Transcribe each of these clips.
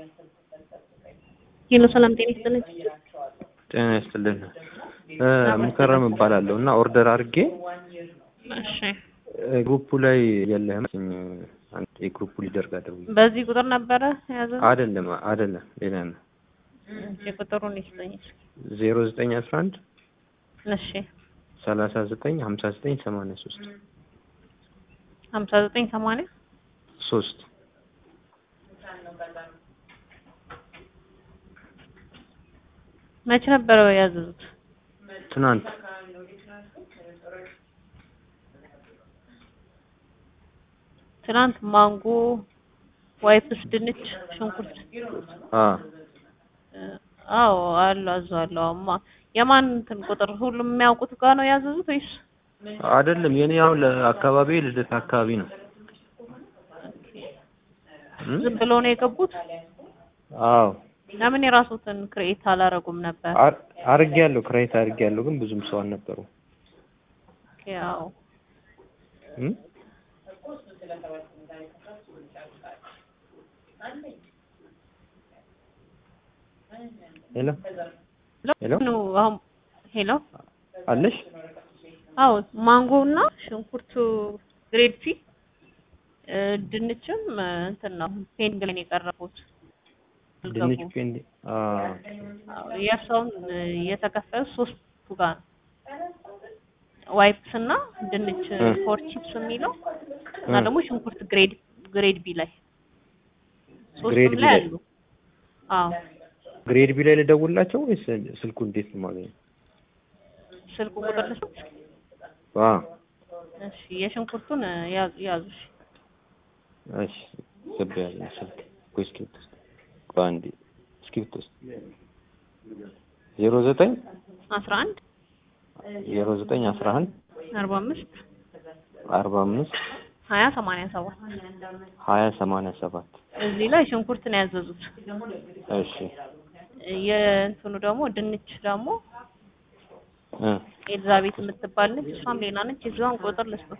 ሄሎ ሰላም ጤና ይስጥልኝ። ጤና ይስጥልን። ሙከረም እባላለሁ እና ኦርደር አድርጌ እሺ ግሩፑ ላይ የለህም አንድ የግሩፑ ሊደር ጋር ደውዬ በዚህ ቁጥር ነበረ የያዘ አይደለም አይደለም ሌላ ነው እሺ ቁጥሩን ይስጠኝ እስኪ። ዜሮ ዘጠኝ አስራ አንድ እሺ ሰላሳ ዘጠኝ ሀምሳ ዘጠኝ ሰማንያ ሶስት ሀምሳ ዘጠኝ ሰማንያ ሶስት መቼ ነበረ ያዘዙት? ትናንት ትናንት ማንጎ፣ ዋይፕስ፣ ድንች፣ ሽንኩርት አ አዎ አሉ አዟለሁ። አማ የማን እንትን ቁጥር ሁሉም የሚያውቁት ጋር ነው ያዘዙት ወይስ? አይደለም የኔ አሁን ለአካባቢ ልደት አካባቢ ነው እም? ዝም ብሎ ነው የገቡት? አዎ ለምን የራሱትን ክሬኤት አላረጉም ነበር? አር- አርጌያለሁ ክሬት አርጌያለሁ ግን ብዙም ሰው አልነበሩ ያው እም? ሄሎ ሄሎ ነው አሁን ሄሎ አለሽ አዎ ማንጎ እና ሽንኩርቱ ግሬድ ሲ እ ድንችም እ እንትን ነው ፔንድ ላይ ነው የቀረቡት። ድንች አልገቡም። ፔንዲ አ አዎ የእርሳውን እ የተከፈሉት ሶስቱ ጋር ነው። ዋይፕስ እና ድንች እ ፎር ቺፕስ የሚለው እና እ ደግሞ ሽንኩርት ግሬድ ግሬድ ቢ ላይ ግሬድ ሶስቱም ቢ ላይ ላይ አሉ። አዎ ግሬድ ቢ ላይ ልደውልላቸው ወይስ ስልኩ እንዴት ነው የማገኘው? ስልኩ ቁጥር ልስጥ? አ እሺ የሽንኩርቱን እ ያዙ ያዙ እሺ እሺ ገባ ያለ ስልክ ቆይ እስክሪብቶ ውስጥ ቆይ አንዴ እስክሪብቶ ውስጥ ዜሮ ዘጠኝ አስራ አንድ ዜሮ ዘጠኝ አስራ አንድ አርባ አምስት አርባ አምስት ሀያ ሰማንያ ሰባት ሀያ ሰማንያ ሰባት እዚህ ላይ ሽንኩርት ነው ያዘዙት። እሺ የእንትኑ ደግሞ ድንች ደግሞ እ ኤልዛቤት የምትባል ነች። እሷም ሌላ ነች። የዚዋን ቁጥር ልስጡት።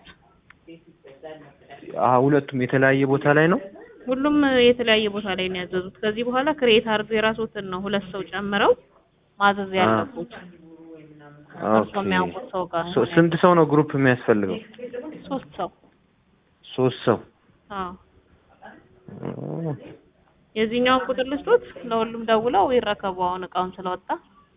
አ ሁለቱም የተለያየ ቦታ ላይ ነው። ሁሉም የተለያየ ቦታ ላይ ነው ያዘዙት። ከዚህ በኋላ ክሬት አድርገው የራስዎትን ነው ሁለት ሰው ጨምረው ማዘዝ አ ያለቡት። እርሶ ኦኬ የሚያውቁት ሰው ጋር ሶ ነው ስንት ሰው ነው ግሩፕ የሚያስፈልገው? ሶስት ሰው። ሶስት ሰው አዎ ኦ፣ የዚህኛውን ቁጥር ልስጡት። ለሁሉም ደውለው ይረከቡ አሁን እቃውን ስለወጣ።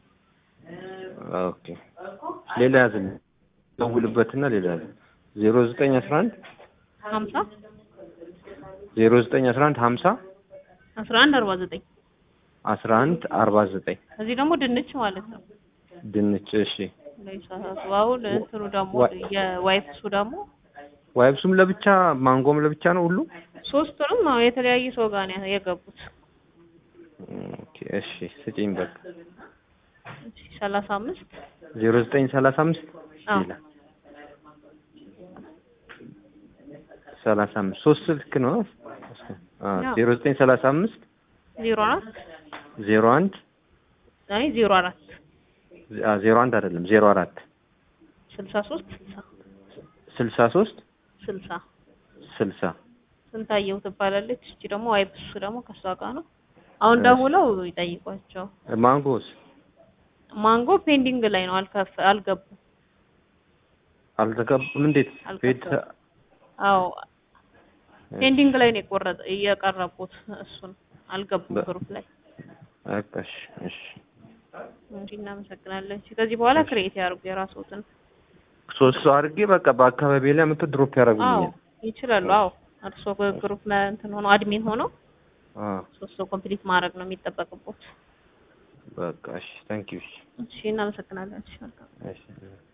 ኦኬ ሌላ ያዝልኝ ደውልበትና ሌላ ያዝ ዜሮ ዘጠኝ አስራ አንድ ሀምሳ ዜሮ ዘጠኝ አስራ አንድ ሀምሳ አስራ አንድ አርባ ዘጠኝ አስራ አንድ አርባ ዘጠኝ እዚህ ደግሞ ድንች ማለት ነው። ድንች እሺ ለይሳሳቱ አሁን እንትኑ ደግሞ ዋ- የዋይፕሱ ደግሞ ዋይብሱም ለብቻ ማንጎም ለብቻ ነው ሁሉ ሶስቱንም አዎ የተለያየ ሰው ጋር ነው የገቡት። ኦኬ እሺ ስጪኝ በቃ ሰላሳ አምስት ዜሮ ዘጠኝ ሰላሳ አምስት አዎ ሌላ ሰላሳ አምስት ሶስት ስልክ ነው አ አዎ ዜሮ ዘጠኝ ሰላሳ አምስት ዜሮ አራት ዜሮ አንድ አይ ዜሮ አራት አ ዜሮ አንድ አይደለም ዜሮ አራት ስልሳ ሶስት ስልሳ ስልሳ ሶስት ስልሳ ስልሳ ስንታየው ትባላለች። እቺ ደግሞ ዋይፕሱ ደግሞ ከሷ ጋር ነው። አሁን እሺ ደውለው ይጠይቋቸው። ማንጎስ ማንጎ ፔንዲንግ ላይ ነው አልከፍ አልገቡም አልተቀበም እንዴት ቤት አልከፈሉም። አዎ ፔንዲንግ ላይ ነው የቆረጠ እየቀረቡት እሱን አልገቡም በ- ግሩፕ ላይ። በቃ እሺ እሺ እሺ እናመሰግናለን። እሺ ከዚህ በኋላ እሺ ክሬት ያርጉ የራስዎትን። ሶስት ሰው አድርጌ በቃ በአካባቢ ላይ መጥቶ ድሮፕ አዎ ያደርጉልኛል ይችላሉ። አዎ እርስዎ ግሩፕ እንትን ሆኖ አድሚን ሆኖ አ ሶስት ሰው ኮምፕሊት ማድረግ ነው የሚጠበቅቦት። በቃ እሺ ታንኪዩ እሺ እሺ እናመሰግናለን። እሺ መልካም እሺ